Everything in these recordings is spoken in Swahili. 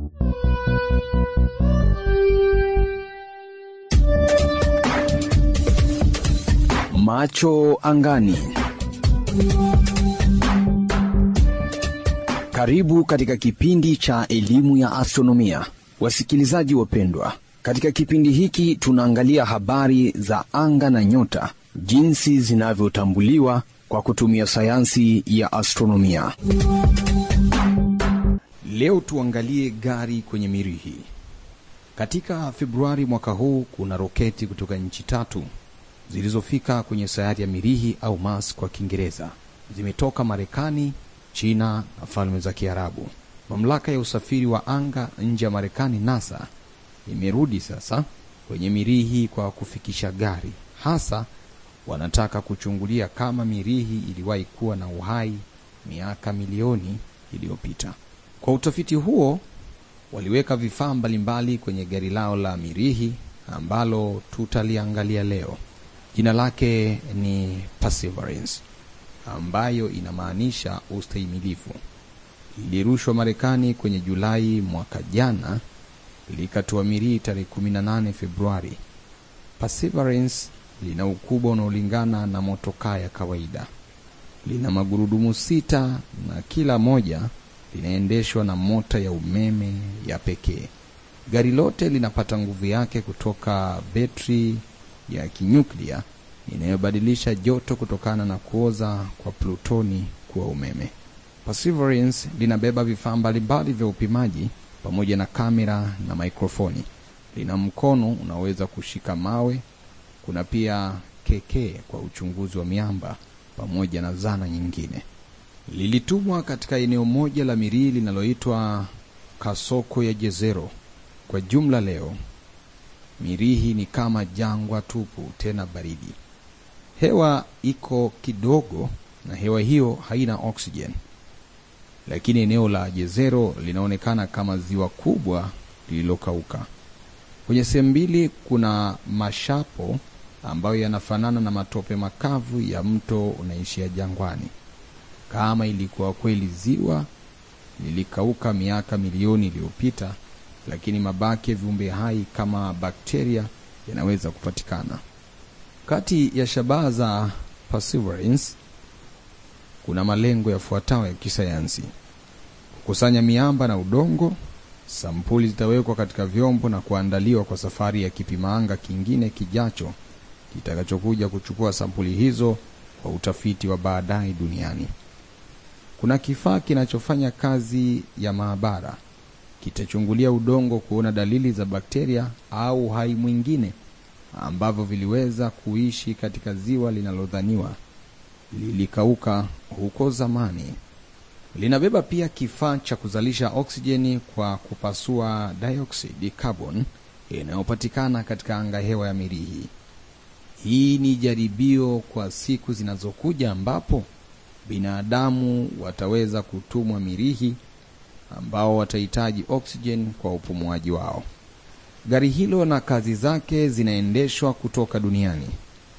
Macho angani. Karibu katika kipindi cha elimu ya astronomia, wasikilizaji wapendwa. Katika kipindi hiki tunaangalia habari za anga na nyota, jinsi zinavyotambuliwa kwa kutumia sayansi ya astronomia. Leo tuangalie gari kwenye mirihi. Katika Februari mwaka huu kuna roketi kutoka nchi tatu zilizofika kwenye sayari ya Mirihi au Mars kwa Kiingereza. Zimetoka Marekani, China na Falme za Kiarabu. Mamlaka ya usafiri wa anga nje ya Marekani, NASA, imerudi sasa kwenye Mirihi kwa kufikisha gari. Hasa wanataka kuchungulia kama Mirihi iliwahi kuwa na uhai miaka milioni iliyopita. Kwa utafiti huo waliweka vifaa mbalimbali kwenye gari lao la Mirihi ambalo tutaliangalia leo. Jina lake ni Perseverance, ambayo inamaanisha ustahimilifu. Lilirushwa Marekani kwenye Julai mwaka jana, likatua Mirihi tarehe 18 Februari. Perseverance lina ukubwa unaolingana na motokaa ya kawaida. Lina magurudumu sita na kila moja linaendeshwa na mota ya umeme ya pekee. Gari lote linapata nguvu yake kutoka betri ya kinyuklia inayobadilisha joto kutokana na kuoza kwa plutoni kuwa umeme. Perseverance linabeba vifaa mbalimbali vya upimaji pamoja na kamera na mikrofoni. Lina mkono unaoweza kushika mawe. Kuna pia kekee kwa uchunguzi wa miamba pamoja na zana nyingine. Lilitumwa katika eneo moja la Mirihi linaloitwa Kasoko ya Jezero. Kwa jumla leo Mirihi ni kama jangwa tupu, tena baridi. Hewa iko kidogo na hewa hiyo haina oksijeni, lakini eneo la Jezero linaonekana kama ziwa kubwa lililokauka. Kwenye sehemu mbili kuna mashapo ambayo yanafanana na matope makavu ya mto unaishia jangwani. Kama ilikuwa kweli ziwa lilikauka miaka milioni iliyopita, lakini mabaki ya viumbe hai kama bakteria yanaweza kupatikana. Kati ya shabaha za Perseverance kuna malengo yafuatayo ya kisayansi: kukusanya miamba na udongo. Sampuli zitawekwa katika vyombo na kuandaliwa kwa safari ya kipimaanga kingine kijacho kitakachokuja kuchukua sampuli hizo kwa utafiti wa baadaye duniani. Kuna kifaa kinachofanya kazi ya maabara kitachungulia udongo kuona dalili za bakteria au uhai mwingine ambavyo viliweza kuishi katika ziwa linalodhaniwa lilikauka huko zamani. Linabeba pia kifaa cha kuzalisha oksijeni kwa kupasua dioksidi carbon inayopatikana katika anga hewa ya Mirihi. Hii ni jaribio kwa siku zinazokuja ambapo binadamu wataweza kutumwa Mirihi ambao watahitaji oksijeni kwa upumuaji wao. Gari hilo na kazi zake zinaendeshwa kutoka duniani.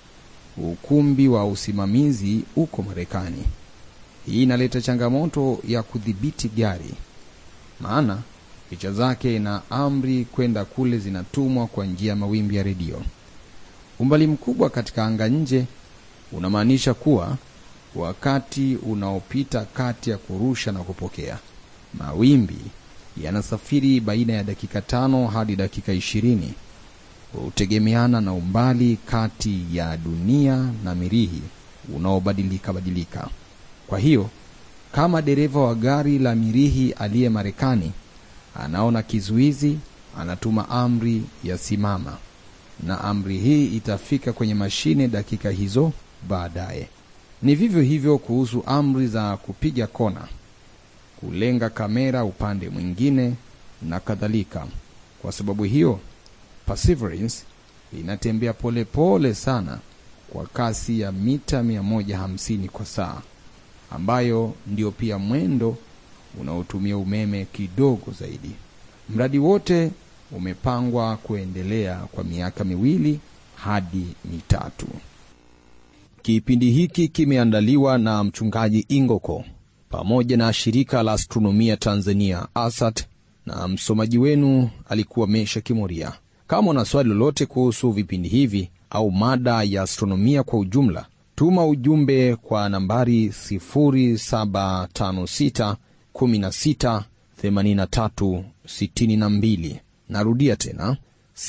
Ukumbi wa usimamizi uko Marekani. Hii inaleta changamoto ya kudhibiti gari, maana picha zake na amri kwenda kule zinatumwa kwa njia ya mawimbi ya redio. Umbali mkubwa katika anga nje unamaanisha kuwa wakati unaopita kati ya kurusha na kupokea mawimbi yanasafiri baina ya dakika tano hadi dakika ishirini hutegemeana na umbali kati ya dunia na Mirihi unaobadilika badilika. Kwa hiyo kama dereva wa gari la Mirihi aliye Marekani anaona kizuizi, anatuma amri ya simama, na amri hii itafika kwenye mashine dakika hizo baadaye. Ni vivyo hivyo kuhusu amri za kupiga kona kulenga kamera upande mwingine na kadhalika. Kwa sababu hiyo, Perseverance inatembea polepole pole sana kwa kasi ya mita 150 kwa saa, ambayo ndio pia mwendo unaotumia umeme kidogo zaidi. Mradi wote umepangwa kuendelea kwa miaka miwili hadi mitatu. Kipindi hiki kimeandaliwa na mchungaji Ingoko pamoja na shirika la astronomia Tanzania ASAT na msomaji wenu alikuwa Mesha Kimuria. Kama una swali lolote kuhusu vipindi hivi au mada ya astronomia kwa ujumla, tuma ujumbe kwa nambari 0756 16 83 62. Narudia tena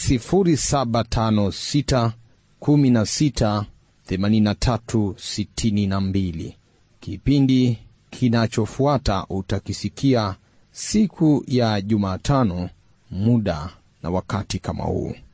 0756 16 83 62. Kipindi kinachofuata utakisikia siku ya Jumatano, muda na wakati kama huu.